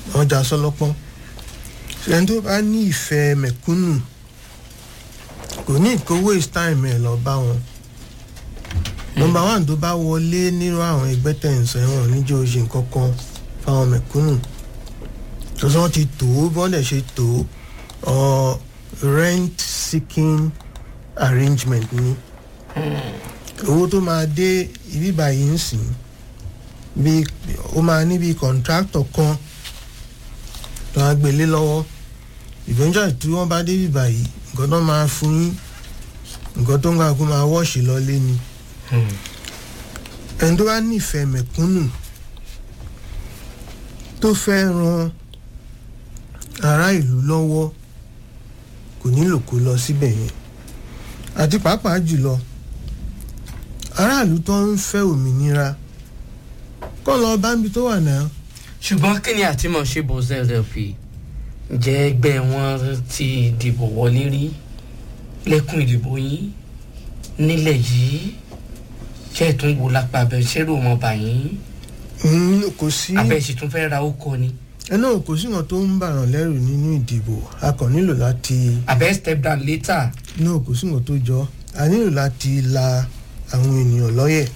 wọ́n já sọ́lọ́pọ́n ẹni tó bá ní ìfẹ́ mẹ̀kúnnù kò ní kó waste time ẹ̀ lọ bá wọn nọmba one tó bá wọlé nírú àwọn ẹgbẹ́ tẹ̀sán ẹ̀wọ̀n níjọ́ oṣù kankan fáwọn mẹ̀kúnnù tó sọ wọ́n ti tó bí wọ́n dẹ̀ ṣe tó ọ rent seeking arrangement ni owó tó máa dé ibi báyìí ń sìn bí ó máa ní bí contractor kan tó máa gbélé lọ́wọ́ eventually tí wọ́n bá dé ibi báyìí nǹkan tó máa fún yín nǹkan tó ń gbà kó máa wọ́ọ̀ṣì lọ́lé ni ẹni tó bá nífẹ̀ẹ́ mẹ̀kúnnù tó fẹ́ ran ará ìlú lọ́wọ́ kò nílò kó lọ síbẹ̀ yẹn àti pàápàá jùlọ aráàlú tó ń fẹ́ òmìnira kọ́ lọ bámbi tó wà náà ṣùgbọ́n kí ni àtìmọ̀ ṣe bò zlp ǹjẹ́ ẹgbẹ́ wọn ti dìbò wọlé rí lẹ́kùn ìdìbò yín nílẹ̀ yìí ṣé ẹ̀ tún wo lápá abẹ ṣẹ́rù ọmọ bàyín Mm, kò sí abẹ́ sì tún fẹ́ ra ókọ ni ẹ náà kò sí nǹkan tó ń bàràn lẹ́rù nínú ìdìbò a kàn nílò láti abẹ́ step down later náà kò sí nǹkan tó jọ a nílò láti la àwọn ènìyàn lọ́yẹ̀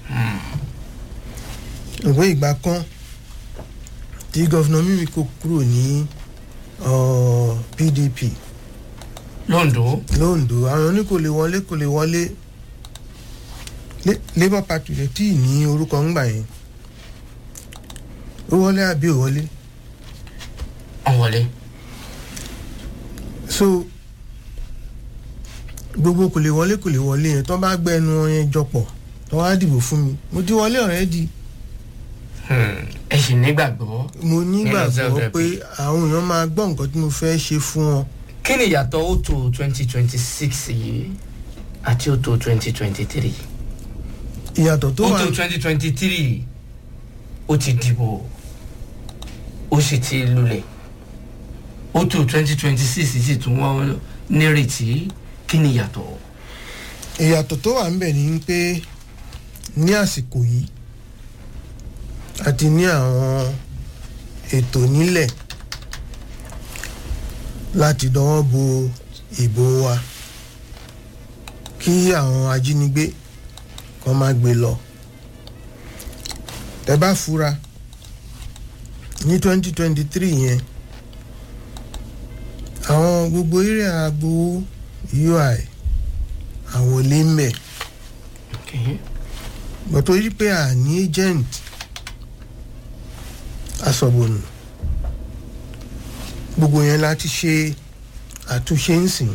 ìwé ìgbà kan tí gọ́fìnà mímíkò kúrò ní ọ, pdp londo londo àwọn oní kò lè wọlé kò lè wọlé Le- labour party rẹ̀ tí ì ní orúkọ ńgbà yẹn ó wọlé àbí ò wọlé ọ̀wọ́lé so gbogbo kò lè wọlé kò lè wọlé yẹn tó bá gbẹ ẹnu wọn yẹn jọpọ̀ tó wá dìbò fún mi mo ti wọlé already ẹ sì nígbàgbọ́ mo nígbàgbọ́ ZLP. pé àwọn èèyàn máa gbọ́ nǹkan tí mo fẹ́ ṣe fún wọn kí ni ìyàtọ̀ òtò twenty twenty six yìí àti òtò twenty twenty three ìyàtọ̀ tó wà òtò twenty twenty three ó ti dìbò ó sì ti lulẹ̀ òtò twenty twenty six sì tún wọ́n nírètí kí ni ìyàtọ̀ ìyàtọ̀ tó wà ńbẹ̀ ni pé ní àsìkò yìí àti ní àwọn ètò nílẹ̀ láti dọwọ́ bo ìbò wa kí àwọn ajínigbé kan má gbé lọ tẹ bá fura ní twenty twenty three yẹn àwọn gbogbo eré agbowó ui àwọn olè ń bẹ̀ Okay. gbọ́tọ̀ yí pé à ní agent asọ̀bọ̀nù gbogbo yẹn láti ṣe àtúnṣe ń sìn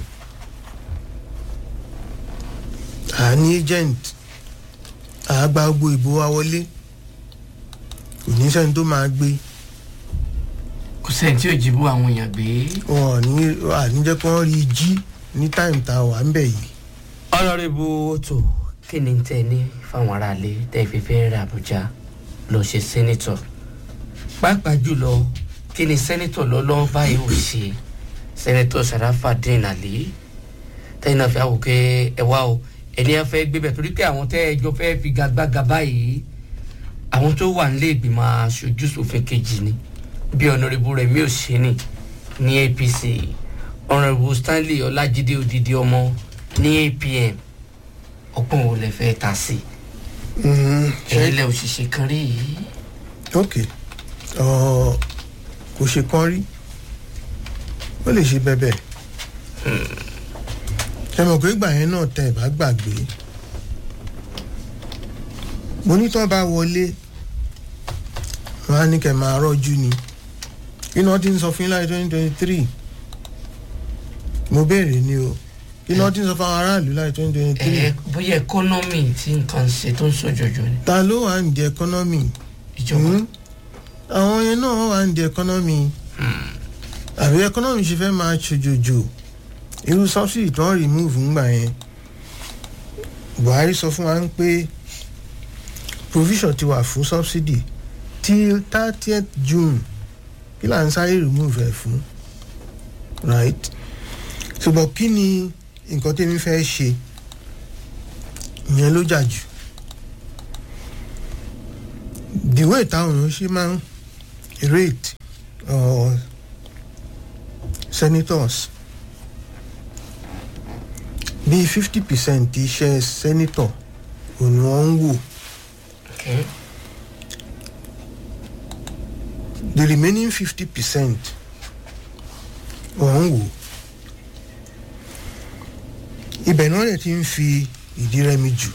à ní agent à gba gbogbo ìbò wa wọlé kò ní sẹ́ni tó máa gbé kò sẹ́ni tí ò jí bú àwọn èèyàn gbé. wọn ò ní àníjẹ́ kí wọ́n rí i jí ní táìmù tá a wà ń bẹ̀ yìí ọlọ́rìbù òtò kí ni tẹ ní fáwọn aráalé tẹ́ fi fẹ́ rẹ̀ àbújá lọ ṣe sẹ́nitọ̀ pàápàá jùlọ kí ni sẹ́nitọ̀ lọ́lọ́ báyìí ò ṣe sẹ́nitọ̀ sàràfàdín àlè tẹ́yìn náà fi àwò pé ẹ wá o ẹni ẹ fẹ́ gbé bẹ̀ torí pé àwọn tẹ́ ẹjọ́ fẹ́ fi gagbága báyìí àwọn tó wà nílé ìgbìmọ̀ aṣojú ṣòfin kejì ni bí ọ̀nàrẹ́bù rẹ̀ mi ò ṣe ní ní apc ọ̀nàrẹ́bù stanley ọlájídé odidi ọmọ ní apm ọgbọ́n wo lẹ fẹ́ ta sí Mhm, ṣe- ẹ̀yin lẹ òṣìṣẹ́ kan rí yìí ok ọ kò ṣe kán rí ó lè ṣe bẹ́bẹ̀ ẹ mọ̀ pé ìgbà yẹn náà tẹ ẹ̀ bá gbàgbé mo ní tán bá wọlé wọn á ní kẹ́ máa rọ́jú ni iná tí ń sọ fún yín láì twenty twenty three mo béèrè ni o iná tí ń sọ fún àwọn aráàlú láì twenty twenty three ẹ bóyá ẹkọ́nọ́mì tí nǹkan ṣe tó ń ṣòjòjò ni ta ló wà ní di ẹkọ́nọ́mì ìjọba Hmm? àwọn yẹn náà wà ní di ẹkọ́nọ́mì àbí ẹkọ́nọ́mì ṣe fẹ́ máa ṣòjòjò irú subsidy tó ń remove ńgbà yẹn buhari sọ fún wa ń pé provision ti wà fún subsidy till thirtieth june kí là ń sáré remove ẹ̀ fún right ṣùgbọ́n kí ni nǹkan tẹ́mi fẹ́ ṣe ìyẹn ló jà jù the way táwọn èèyàn ṣe máa ń rate or senators bíi fifty percent iṣẹ́ senator òun ni wọ́n ń wò Okay. the remaining fifty percent wọ́n ń wò ibẹ̀ náà lè ti ń fi ìdí rẹmi jù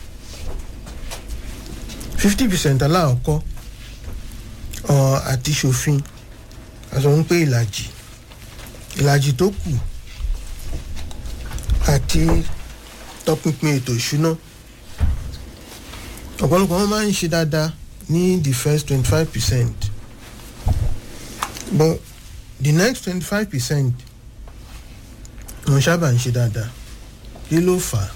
fifty percent aláàkọ́ ọ̀ àti ṣòfin a sọ ń pé ìlàjì ìlàjì tó kù àti tọpinpin ètò ìṣúná ọ̀pọ̀lọpọ̀ wọn máa ń ṣe dáadáa ní the first twenty five percent but the next twenty five percent wọn sábà ń ṣe dáadáa kí ló fà á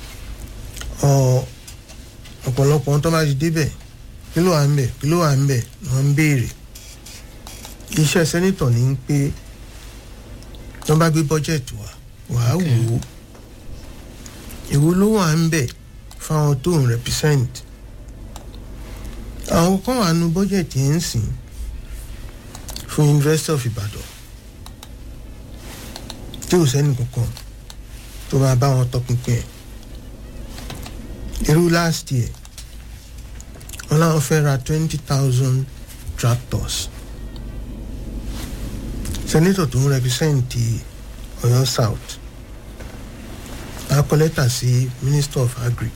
ọ ọ̀pọ̀lọpọ̀ wọn tó bá ti débẹ̀ kí ló wà ń bẹ̀ kí ló wà ń bẹ̀ wọ́n ń béèrè iṣẹ́ sẹ́nitọ̀ ní pé wọ́n bá gbé bọ́jẹ̀tì wá wàá wò ó èwo ló wà ń bẹ̀ fáwọn tó ń represent àwọn kan wà nù bọ́jẹ̀tì yẹn ń sìn fún University of Ibadan tí ò sẹ́ni kankan tó máa bá wọn tọpinpin ẹ̀ irú last year wọn láwọn fẹ́ ra twenty thousand tractors senator tó ń represent Ọ̀yọ́ South a kọ lẹ́tà sí Minister of Agric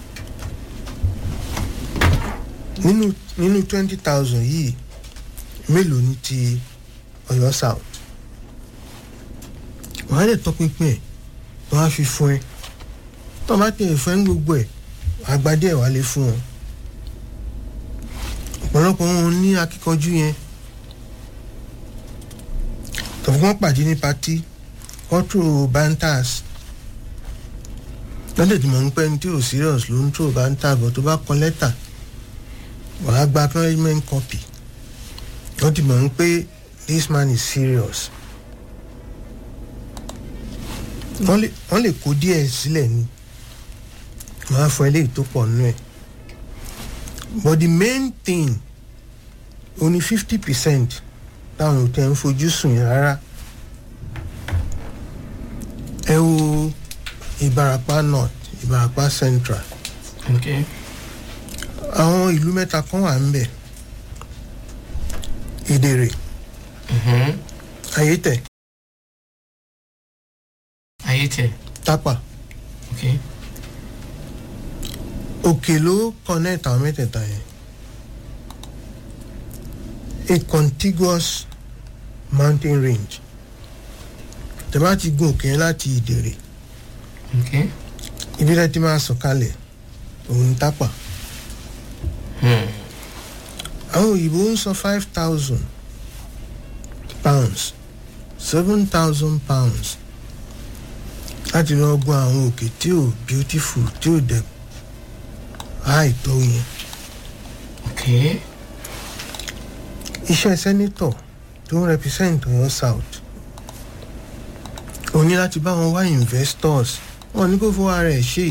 nínú nínú twenty thousand yìí mélòó ní ti Ọ̀yọ́ South wọ́n á lè tọpinpin ẹ̀ wọ́n á fi fún ẹ tó bá tẹ̀ fẹ́ ń gbogbo ẹ̀ àgbàdì ẹ̀ wá lè fún wọn ọ̀pọ̀lọpọ̀ wọn ní akíkanjú yẹn tọ̀fún wọn pàdé ní patí kọ́tù bantas lọ́dẹ̀ tí mo ń pẹ́ ní tí ò serious ló ń tó banta bọ̀ tó bá kọ lẹ́tà wàá gba appointment copy wọ́n ti mọ̀ ń pé this man is serious wọ́n lè wọ́n lè kó díẹ̀ sílẹ̀ ni wọ́n á fọ eléyìí tó pọ̀ nínú ẹ̀ but the main thing only fifty percent táwọn ò tẹ̀ ń fojú sùn yẹn rárá ẹ wo Ìbàràpá North Ìbàràpá Central Okay. àwọn ìlú mẹ́ta kan wà ń bẹ̀ Ìdèrè Mhm. Ayétẹ̀ Ayé tẹ̀. Tápà Okay. òkè ló connect àwọn mẹ́tẹ̀ẹ̀ta yẹn a contiguous mountain range tẹ́ bá ti gun òkè yẹn láti Ìdèrè Okay. ibi rẹ ti máa sọ̀kalẹ̀ òun Tápà Hmm. àwọn òyìnbó ń san five thousand pounds seven thousand pounds láti lọ gun àwọn òkè tí ò beautiful tí ò dẹ̀ high tó yẹn Okay. iṣẹ́ sẹ́nítọ̀ tó ń represent Ọ̀yọ́ South ó ní láti bá wọn wá investors wọn ní kó fowó ara ẹ̀ ṣe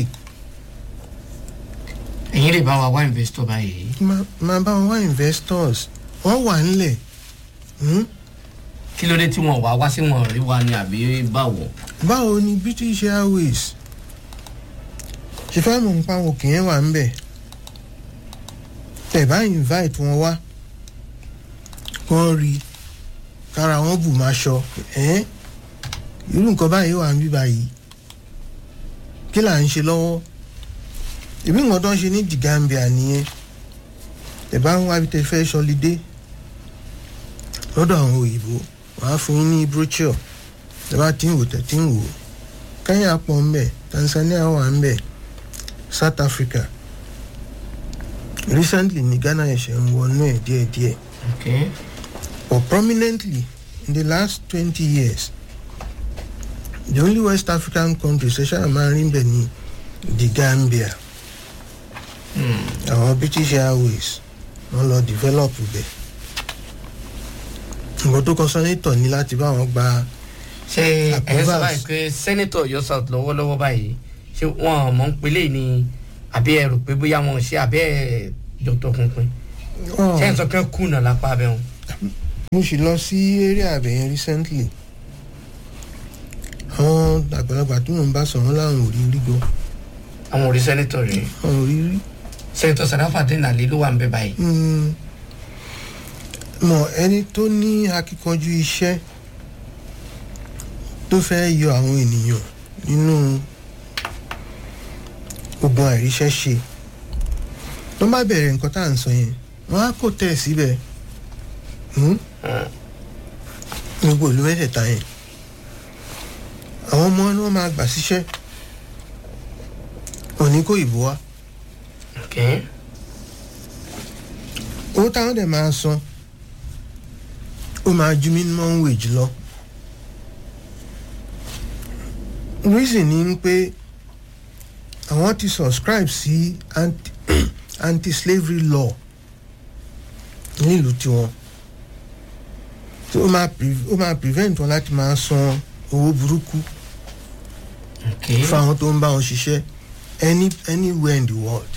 Ẹ̀yin lè bá wa wá investor báyìí. má- máa bá wọn wá investors wọ́n wà nílẹ̀ hmm? Kí ló dé tí wọ́n wá wá sí wọn rí wa ni àbí báwo? báwo ni British Airways ṣe fẹ́ mọ̀ nípa àwọn òkè yẹn wà ń bẹ̀ tẹ̀ bá invite wọn wá kán rí kára wọn bù máa ṣọ ẹ́ irú nǹkan báyìí wà ń bí báyìí kí là ń ṣe lọ́wọ́ ìbí nǹkan tó ń ṣe ní The Gambia nìyẹn tẹ̀ bá ń wá bí tẹ̀ fẹ́ ṣọlidé lọ́dọ̀ àwọn òyìnbó wàá fún yín ní brochure tẹ́bá tí ń wò tẹ́ tí ń wò Kenya pọ̀ ń bẹ̀ Tanzania wà ń bẹ̀ South Africa recently ní Ghana ẹ̀ṣẹ̀ ń wọnú ẹ̀ díẹ̀díẹ̀ Okay. but prominently in the last twenty years the only West African country ṣẹ̀ṣẹ̀ máa rí bẹ̀ ní the Gambia Hmm. àwọn British Airways wọ́n lọ develop bẹ̀ nǹkan tó kọ sọ́nítọ̀ ní láti bá wọn gba ṣé ẹ ń sọ Approvals. báyìí pé sẹ́nẹ́tọ̀ Ọ̀yọ́ South lọ́wọ́lọ́wọ́ báyìí ṣé wọ́n mọ̀ ń pelé ni àbí ẹ rò pé bóyá wọn ò ṣe àbí ẹ jọ̀tọ̀ pinpin ṣé ẹ ń sọ pé kùnà lápá abẹ́ wọn. mo sì lọ sí area àbẹ̀yẹn recently àwọn àgbàlagbà tí mò ń bá sọ̀rọ̀ láwọn ò rí rí gan àwọn orí sẹ́nitọ̀ rèé àwọn ò rí rí sẹ́nitọ̀ Sarafadeen Ali ló wà ń bẹ báyìí Mm. mọ ẹni tó ní akíkanjú iṣẹ́ tó fẹ́ yọ àwọn ènìyàn nínú ogun àìríṣẹ́ ṣe tó bá bẹ̀rẹ̀ nǹkan tá à ń sọ yẹn wọ́n á kò tẹ̀ síbẹ̀ Mm? gbogbo ìlú mẹ́tẹ̀ẹ̀ta yẹn àwọn ọmọ ni wọ́n máa gbà síṣẹ́ òní kó ìbò wá ok owó táwọn dẹ̀ máa san ó máa ju minimum wage lọ reason ni pé àwọn ti subscribe sí anti anti-slavery law nílùú tiwọn so ó máa pre- ó máa prevent wọn láti máa san owó burúkú ok fáwọn tó ń bá wọn ṣiṣẹ́ any anywhere in the world.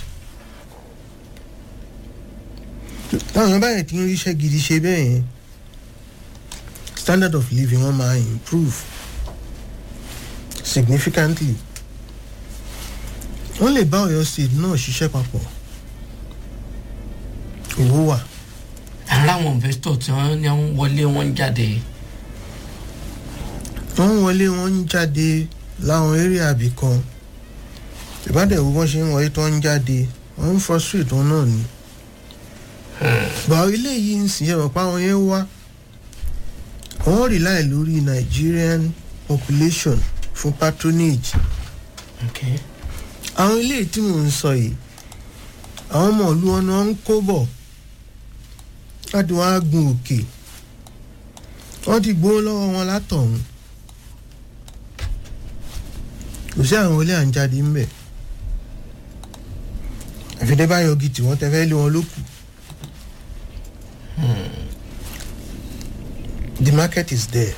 táwọn èèyàn báyìí ti ń ríṣẹ́ gidi ṣe bẹ́ẹ̀ yẹn standard of living wọn máa improve significantly wọ́n lè bá Ọ̀yọ́ state náà ṣiṣẹ́ papọ̀ owó wà ara àwọn investor tí wọ́n ní wọ́n wọlé wọ́n ń jáde wọ́n ń wọlé wọ́n ń jáde láwọn area àbí kan ìbádẹ́wò bọ́n ṣe ń wọlé tó ń jáde wọ́n ń frustrate wọn náà ni gbà ilé yìí ń sìn ẹ̀rọ pa àwọn yẹn wá wọ́n rely lórí Nigerian population fún patronage ok àwọn ilé tí mò ń sọ yìí àwọn ọmọ ìlú wọn ni wọ́n ń kó bọ̀ láti wọ́n á gun òkè wọ́n ti gbowó lọ́wọ́ wọn látọ̀hún kò sí àwọn ilé à ń jáde ńbẹ̀ àfidébáyọ̀ gidi wọ́n tẹ́ fẹ́ lé wọn lókù the market is there.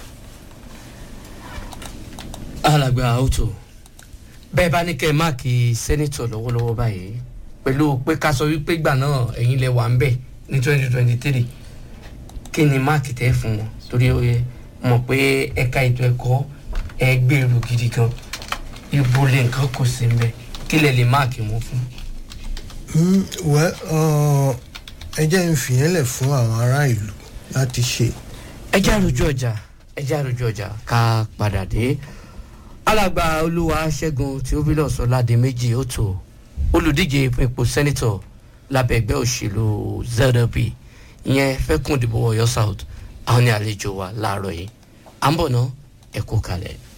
alàgbà auto bẹ́ẹ̀ bá ní kẹ́ ẹ máàkì sẹ́nitọ̀ lọ́wọ́lọ́wọ́ báyìí pẹ̀lú pé ká sọ wípé gbà náà ẹ̀yin lẹ wà ń bẹ̀ ní twenty twenty three kí ni máàkì tẹ́ fún wọn torí ó yẹ mọ̀ pé ẹ̀ka ètò ẹ̀kọ́ ẹ gbèrú gidi gan ibo lè nǹkan kò sí ń bẹ̀ kí lẹ lè máàkì wọn fún. Mm, well, uh, ẹ jẹ́ ń fìyẹn lẹ̀ fún àwọn ará ìlú láti ṣe. ẹ já rojú ọjà ẹ já rojú ọjà ká padà dé alàgbà olúwa ṣẹ́gun theophilus ọládèméjì ọ̀tọ̀ olùdíje fún ipò sẹ́nitọ̀ lábẹ́ ẹgbẹ́ òṣèlú zdp ìyẹn fẹ́kùn ìdìbò ọ̀yọ́ south àwọn ní àlejò wa láàárọ̀ yìí à ń bọ̀ ná ẹ kú kalẹ̀.